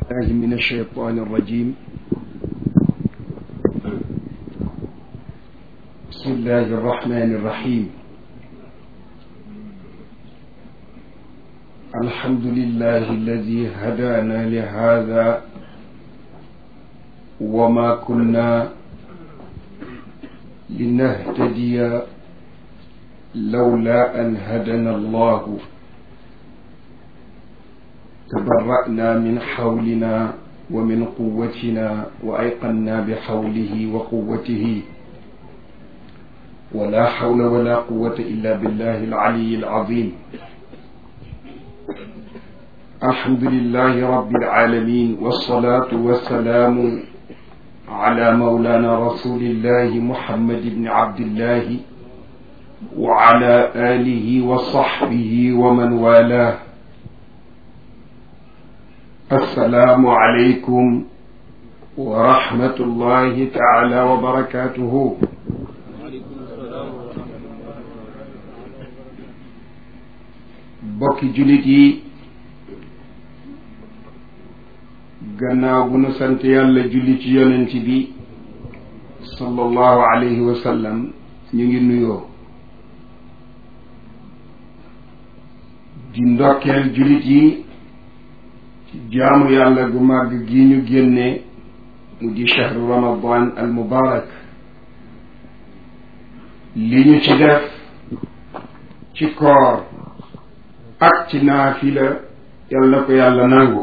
الله من الشيطان الرجيم بسم الله الرحمن الرحيم الحمد لله الذي هدانا لهذا وما كنا لنهتدي لولا أن هدنا الله تبرأنا من حولنا ومن قوتنا وأيقنا بحوله وقوته ولا حول ولا قوة إلا بالله العلي العظيم الحمد لله رب العالمين والصلاة والسلام على مولانا رسول الله محمد بن عبد الله وعلى آله وصحبه ومن والاه السلام عليكم ورحمة الله تعالى وبركاته bokki jullit yi gannaaw bu nu sant yàlla julli ci yonent bi sallallahu alayhi wa sallam ñu ngi nuyoo di ndokkeel jullit yi jaamu yàlla gu màgg gi ñu génne mu di chahru ramadan al mubarak li ñu ci def ci koor ak ci naafila yal na ko yàlla nangu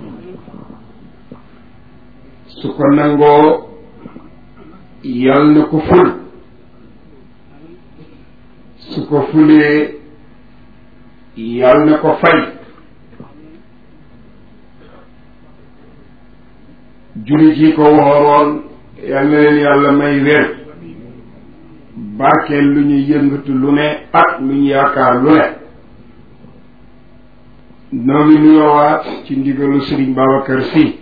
su ko nangoo yal na ko ful su ko fulee yal na ko fay jullit yi ko wooroon yal na leen yàlla may wér barkeel lu ñu yëngatu lu ne ak lu ñu yaakaar lu ne noo ngi nuyoowaat ci ndigalu Sëriñ Babacar Sy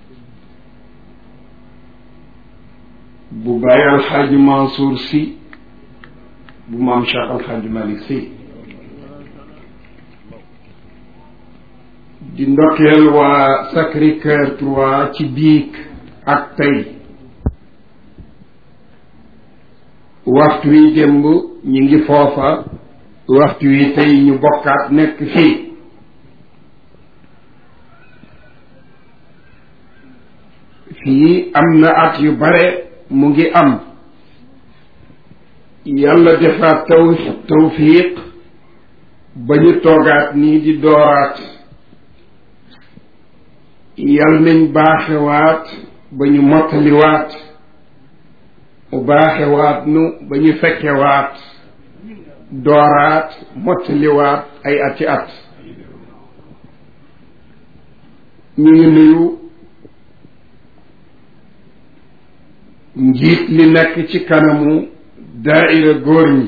bu bàyyi alxaaji Mansour Sy bu maam Cheikh alxaaji Malick Sy di ndokkeel waa Sacré-Cœur trois ci biig ak tey waxtu wi démb ñu ngi foofa waxtu wi tey ñu bokkaat nekk fii fii am na at yu bare mu ngi am yàlla defaat taw tawfiq ba ñu toogaat nii di dooraat yal nañ baaxewaat ba ñu mottaliwaat mu baaxewaat nu ba ñu fekkewaat dooraat mottaliwaat ay ati at ñu ngi nuyu njiit li nekk ci kanamu daaira góor ñi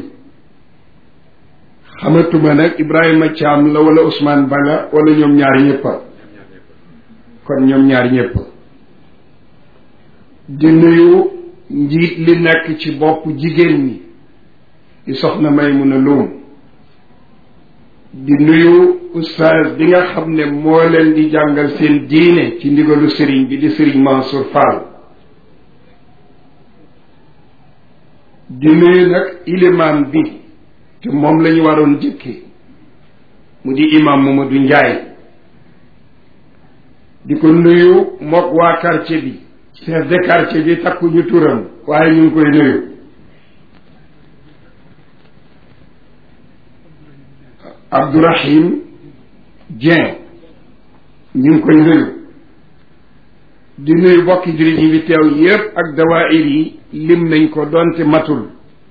xamatuma nag Ibrahima Thiam la wala Ousmane Bala wala ñoom ñaar ñëppa kon ñoom ñaar ñëpp di nuyu njiit li nekk ci bopp jigéen ñi di soxna Maymuna Loum di nuyu oustaz bi nga xam ne moo leen di jàngal seen diine ci ndigalu sëriñ bi di sëriñ Mansour Fall di nuyu nag ilimaan bi te moom la ñu waroon jëkke mu di imam Mamadou Ndiaye di ko nuyu mook waa quartier bi chef de quartier bi takkuñu turam waaye ñu ngi koy nuyu Abdourahim Dieng ñu ngi koy nuyu di nuyu bokki jullit yi fi teew yépp ak dawaayir yi lim nañ ko doonte matul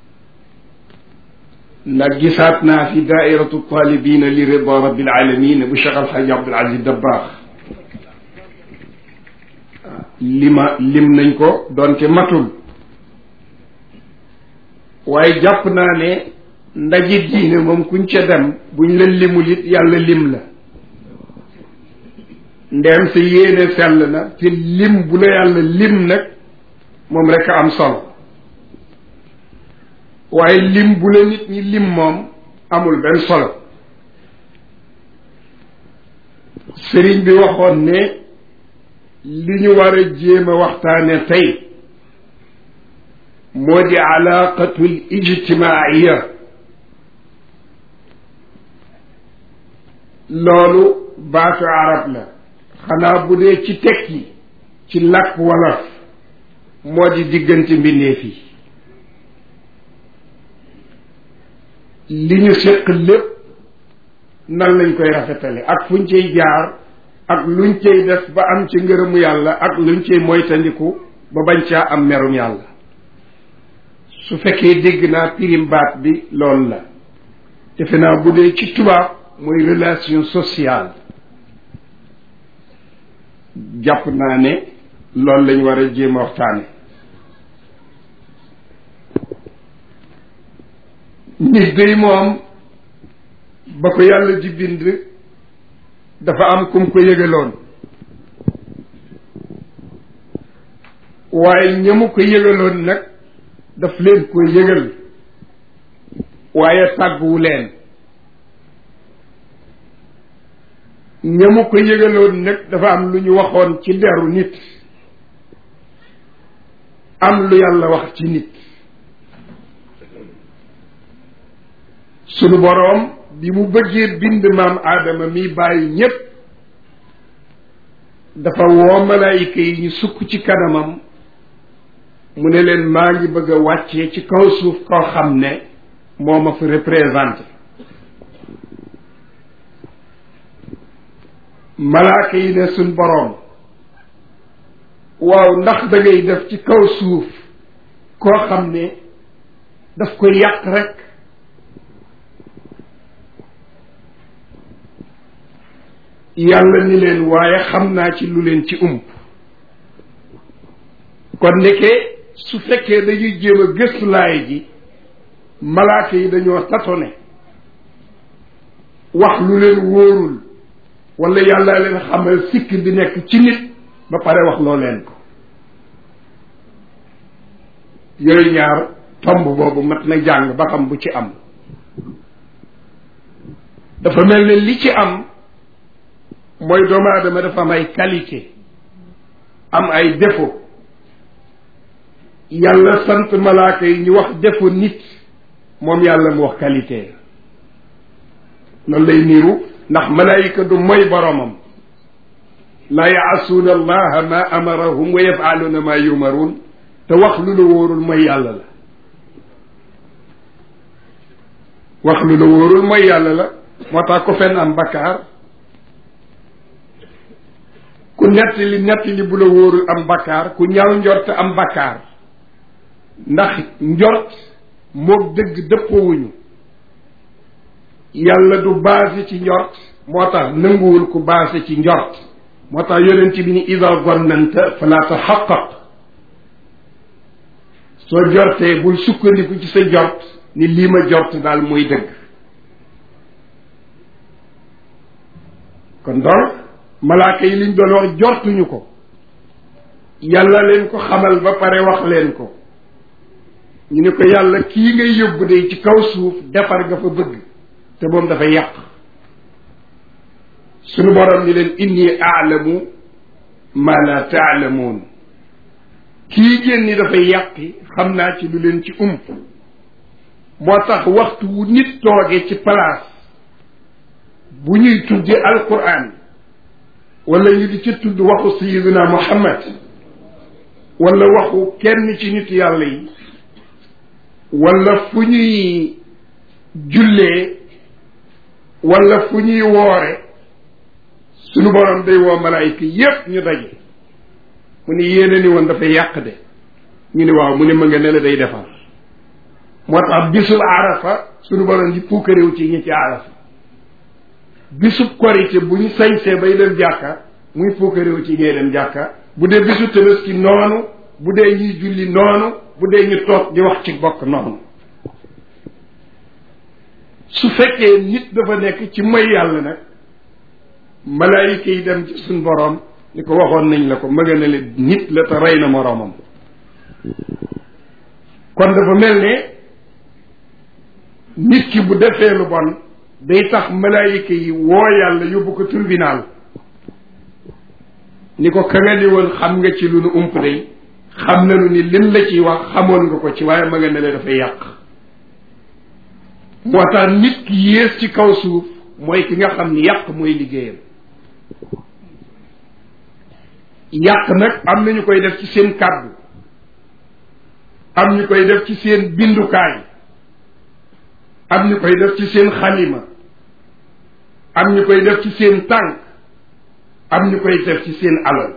ndax gisaat naa fi daairatu talibina li rida rabbil alamin bu Cheikh Alxaaji Abdul Aziz Dabbaax lima lim nañ ko doonte matul waaye jàpp naa ne ndaje diine moom kuñ ca dem buñ la limul it yàlla lim la ndeem sa yéene sell na te lim bu la yàlla lim nag moom rek a am solo waaye lim bu la nit ñi lim moom amul benn solo sëriñ bi waxoon ne li ñu war a jéem a waxtaane tey moo di alaaqatul ijtimaaiya loolu baatu arab la xanaa bu dee ci tekki ci làkk wolof moo di diggante mbindeef yi li ñu séq lépp nan lañ koy rafetale ak fuñ cay jaar ak luñ cay def ba am ci ngërëmu yàlla ak luñ cay moytandiku ba bañ caa am merum yàlla su fekkee dégg naa pirim baat bi loolu la defe naa bu dee ci tubaab mooy relation sociale jàpp naa ne loolu lañ war a jéem a waxtaane nit day moom ba ko yàlla di bind dafa am kum ko yëgaloon waaye ñamu ko yëgaloon nag daf leen ko yëgal waaye tàgguwu leen ñamu ko yëgaloon nag dafa am lu ñu waxoon ci deru nit am lu yàlla wax ci nit sunu boroom bi mu bëggee bind maam aadama mi bàyyi ñépp dafa woo malaayika yi ñu sukk ci kanamam mu ne leen maa ngi bëgg a wàccee ci kaw suuf koo xam ne moo ma fi représenté malaaka yi ne suñ boroom waaw ndax da ngay def ci kaw suuf koo xam ne daf koy yàq rek yàlla ni leen waaye xam naa ci lu leen ci ump kon ndeke su fekkee dañuy jéem a gëstu laay ji malaaka yi dañoo tatone wax lu leen wóorul wala yàlla leen xamal sikk bi nekk ci nit ba pare wax loo leen ko yooyu ñaar tomb boobu mat na jàng ba xam bu ci am dafa mel ne li ci am mooy doomu aadama dafa am ay qualité am ay défaut yàlla sant malaaka yi ñu wax défaut nit moom yàlla mu wax qualité loolu lay niiru ndax malaayika du mooy boromam laa yaasuuna allaha ma amarahum wa yafaaluuna ma yumaruun te wax lu la wóorul mooy yàlla la wax lu la wóorul mooy yàlla la moo tax ko fenn am bakkaar ku nettali nettali bu la wóorul am bakkaar ku ñaaw njort am bakkaar ndax njort moog dëgg dëppoowuñu yàlla du basé ci njort moo tax nanguwul ku basé ci njort moo tax yonent bi ni ida gonnanta fala taxaqaq soo jortee bul sukkandiku ci sa jort ni lii ma jort daal mooy dëgg kon donc malaaka yi liñ doon wax jortuñu ko yàlla leen ko xamal ba pare wax leen ko ñu ne ko yàlla kii ngay yóbbu de ci kaw suuf defar nga fa bëgg te moom dafa yàq sunu borom ni leen inni aalamu ma la taalamuun kii ngeen ni dafay yàqi xam naa ci lu leen ci ump moo tax waxtu wu nit tooge ci place bu ñuy tudde alquran wala ñu di ci tudd waxu sayiduna muhammad wala waxu kenn ci nit yàlla yi wala fu ñuy jullee wala fu ñuy woore sunu borom day woo malaayika yépp ñu daje mu ne yéene ni woon dafay yàq de ñu ne waaw mu ne ma nga ne la day defar moo tax bisub arafa sunu borom di puukaréew ci ñi ci arafa bisub korité bu ñu sañsee bay dem jàkka muy puukaréew ci ñee dem jàkka bu dee bisu tabaski noonu bu dee ñuy julli noonu bu dee ñu toog di wax ci bokk noonu su fekkee nit dafa nekk ci may yàlla nag malaayika yi dem ci suñ boroom ni ko waxoon nañ la ko mëga ne le nit la te rey na moroomam kon dafa mel ne nit ki bu defee lu bon day tax malaayika yi woo yàlla yóbbu ko tribunal ni ko ka nga ni woon xam nga ci lu nu ump day xam nanu ni lim la ciy wax xamoon nga ko ci waaye ma nga ne la dafay yàq moo tax nit ki yées ci kaw suuf mooy ki nga xam ni yàq mooy liggéeyam yàq nag am na ñu koy def ci seen kàddu am ñu koy def ci seen bindukaay am ñu koy def ci seen xalima am ñu koy def ci seen tànk am ñu koy def ci seen alal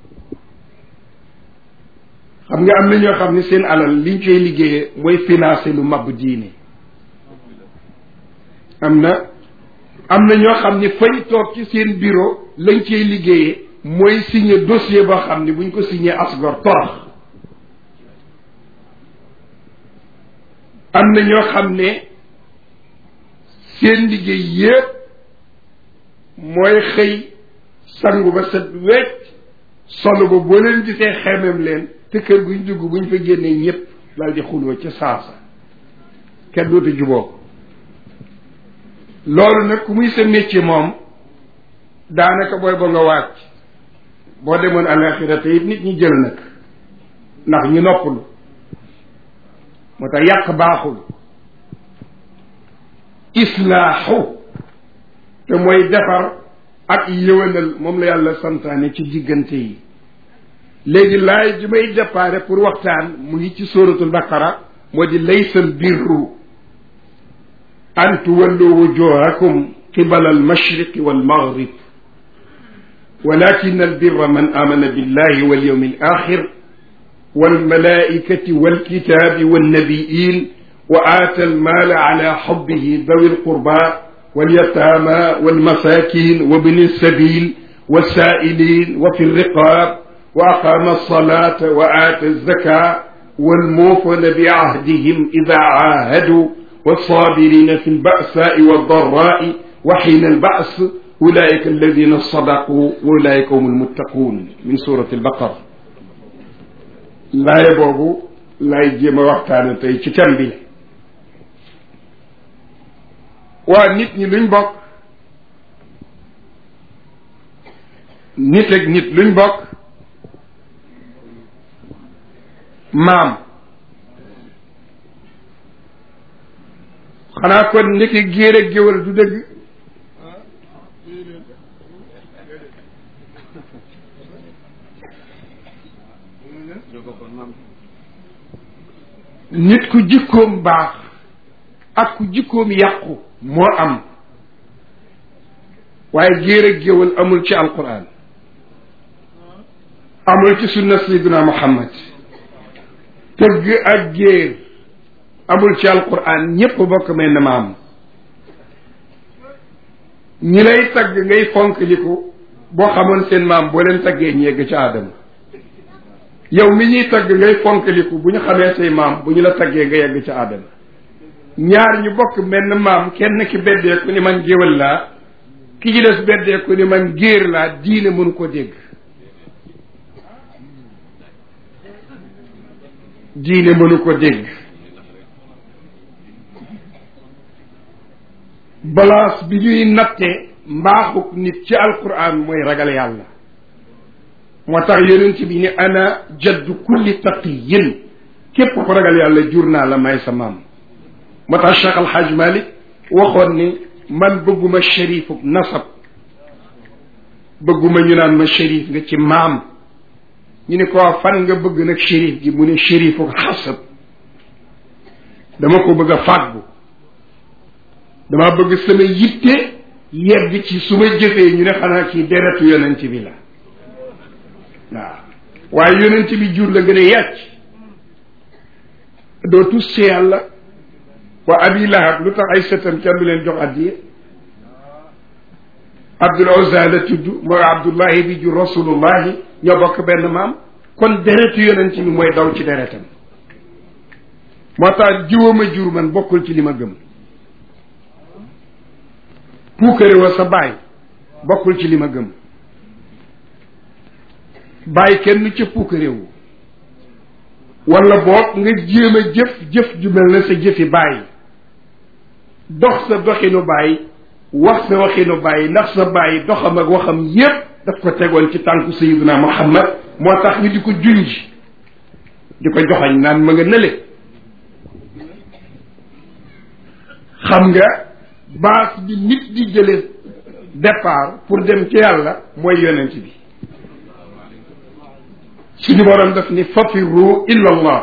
xam nga am na ñoo xam ne seen alal liñ koy liggéeyee mooy financer lu mab diine am na am na ñoo xam ne fañ toog ci seen bureau lañ cay liggéeyee mooy signer dossier boo xam ne buñ ko signé asgor torox am na ñoo xam ne seen liggéey yépp mooy xëy sangu ba set wecc solo ba boo leen gisee xemem leen te kër guñ dugg buñ fa génnee ñépp daal di xuloo ca saasa kenn dootu juboo loolu nag ku muy sa métier moom daanaka booy ba nga wàcc boo demoon alaxira te it nit ñi jël nag ndax ñu noppalu moo tax yàq baaxul islaaxu te mooy defar ak yëwanal moom la yàlla santaane ci diggante yi léegi laay ji may déparé pour waxtaan mu ngi ci suratul baqara moo di laysal birru an tuwallu wujuhakum qibala almashriqi walmaghrib ولكن البر من آمن بالله واليوم الآخر والملائكة والكتاب والنبيين وآتى المال على حبه ذوي القربى واليتامى والمساكين وابن السبيل والسائلين وفي الرقاب وأقام الصلاة وآتى الزكاة والموفون بعهدهم إذا عاهدوا والصابرين في البأساء والضراء وحين البأس أولئك الذين صدقوا وأولئك هم المتقون من سورة البقرة laay boobu laay jéem a waxtaane tey ci thème bi waa nit ñi luñ bokk nit ak nit luñ bokk maam xanaa kon ndeke géer ak géwal du dëgg nit ku jikkoom baax ak ku jikkoom yàqu moo am waaye géer ak géwal amul ci alquran amul ci sunna sayyidina muhammad tëgg ak géer amul ci alquran ñépp bokk may na maam ñi lay tagg ngay fonk liku boo xamoon seen maam boo leen taggee ñu yegg ci aadama yow mi ñuy tagg ngay fonkaliku bu ñu xamee say maam bu ñu la taggee nga yegg ca aadama ñaar ñu bokk menn maam kenn ki beddeeku ni man géwal laa ki ci des beddeeku ni man géer laa diine mënu ko dégg diine mënu ko dégg balance bi ñuy natte mbaaxuk nit ci alquran mooy ragal yàlla moo tax yonent bi ni ana jaddu kulli taqiyin képp ko ragal yàlla jur naa la may sa maam moo tax Cheikh Al Hadj Malick waxoon ni man bëgguma shérifuk nasab bëgguma ñu naan ma shérif nga ci maam ñu ne ko fan nga bëgg nag shérif gi mu ne shérifuk xasab dama ko bëgg a fàggu dama bëgg sama yitte yegg ci su ma jëfee ñu ne xanaa kii deretu yonent bi la waaw waaye yonent bi jur la gën a yàcc doo tus ci yàlla wa abi lahab lu tax ay sëtam kenn du leen jox addiye abdul uzza la tudd mooy abdullahi bi jur rasulullahi ñoo bokk benn maam kon deretu yonent bi mooy daw ci deretam moo tax jiwama jur man bokkul ci li ma gëm puukare wa sa baay bokkul ci li ma gëm bàyyi kenn ca puukarewu wala boog nga jéem a jëf jëf ju mel na sa jëfi bàyyi dox sa doxinu bàyyi wax sa waxinu bàyyi ndax sa bàyyi doxam ak waxam yépp daf ko tegoon ci tànku sayiduna muhammad moo tax ñu di ko junj di ko joxañ naan ma nga nële xam nga base bi nit di jële départ pour dem ci yàlla mooy yonent bi suñu borom daf ni fafirru illa allah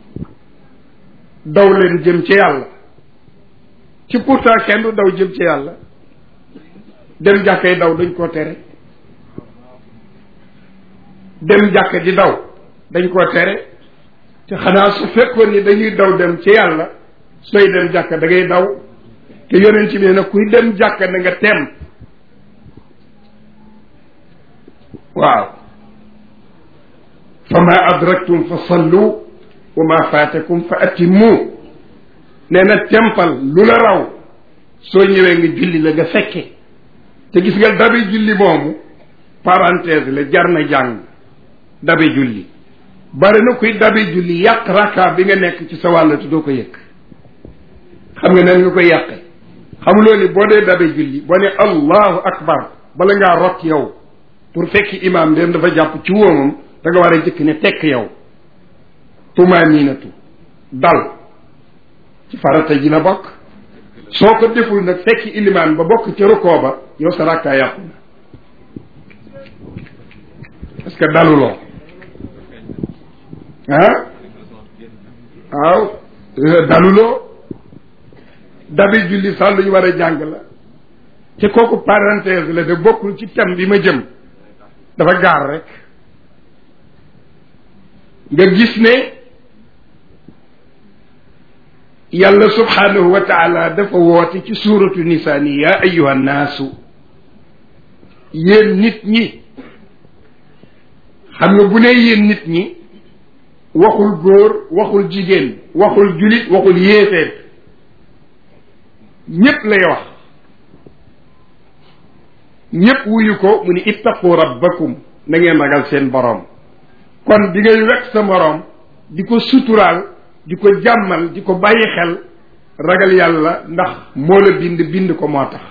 daw leen jëm ci yàlla ci pourtant kenn du daw jëm ci yàlla dem jàkkay daw dañ koo tere dem jàkka di daw dañ koo tere te xanaa su fekkoon ni dañuy daw dem ci yàlla sooy dem jàkka da ngay daw te yonent bi nag kuy dem jàkka na nga tem waaw fa ma adraktum fa sallu wa ma faatakum fa atimmu nee na tempal lu la raw soo ñëwee nga julli la nga fekke te gis nga dabe julli moomu parenthèse la jar na jàng dabe julli bari na kuy dabe julli yàq raka bi nga nekk ci sa wàll te doo ko yëg xam nga nan nga koy yàqe xamuloo ni boo dee dabe julli boo ne allahu akbar bala ngaa rot yow pour fekki imam dem dafa jàpp ci wóomam da nga war a jëkk ne tekk yow tumaninatu dal ci farata ji la bokk soo ko deful nag fekki ilimaan ba bokk ca rukoo ba yow sa rakkaa yàqu na parce que daluloo ah waaw daluloo dabi julli sax lu ñu war a jàng la te kooku parenthèse la de bokkul ci thème bi ma jëm dafa gaar rek nga gis ne yàlla subhanahu wa taala dafa woote ci suuratu nisaani yaa ayuha nnaasu yéen nit ñi xam nga bu ne yéen nit ñi waxul góor waxul jigéen waxul julit waxul yéefeet ñépp lay wax ñépp wuyu ko mu ni ittaqu rabbakum na ngeen ragal seen boroom kon bi ngay wekk sa moroom di ko suturaal di ko jàmmal di ko bàyyi xel ragal yàlla ndax moo la bind bind ko moo tax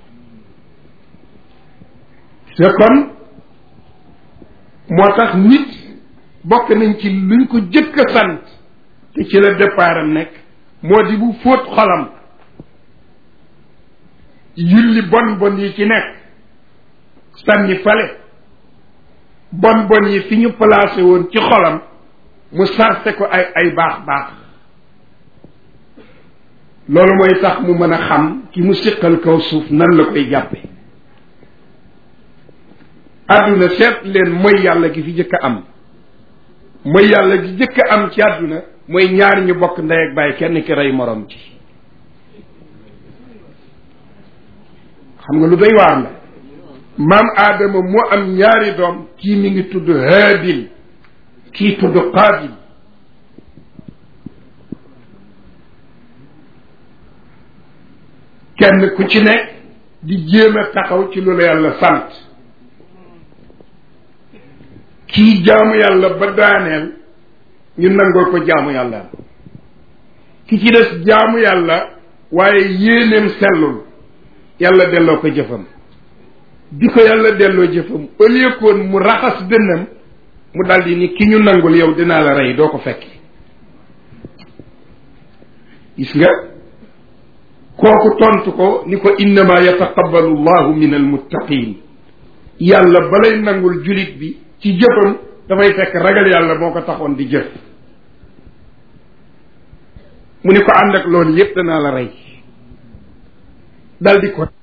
te kon moo tax nit bokk nañ ci luñ ko jëkk a sant te ci la départam nekk moo di bu fóot xolam yulli bon bon yi ci nekk sànni fale bon bon yi fi ñu placé woon ci xolam mu sarse ko ay ay baax baax loolu mooy tax mu mën a xam ki mu siqal kaw suuf nan la koy jàppe àdduna seet leen mooy yàlla gi fi jëkk a am mooy yàlla gi jëkk a am ci àdduna mooy ñaar ñu bokk ndey ak bàyyi kenn ki rey morom ci xam nga lu doy waar la maam aadama moo am ñaari doom kii mi ngi tudd haabil kii tudd qaabil kenn ku ci nekk di jéem a taxaw ci lu la yàlla sant kii jaamu yàlla ba daaneel ñu nangoo ko jaamu yàlla ki ci des jaamu yàlla waaye yéeneem sellul yàlla delloo ko jëfam bi ko yàlla delloo jëfam au lieu koon mu raxas dënnam mu daldi ni ki ñu nangul yow dinaa la rey doo ko fekki gis nga kooku tontu ko ni ko innama yataqabbalu llahu min almuttaqin yàlla balay nangul julit bi ci jëfam dafay fekk ragal yàlla moo ko taxoon di jëf mu ni ko ànd ak loolu yépp danaa la rey daldi ko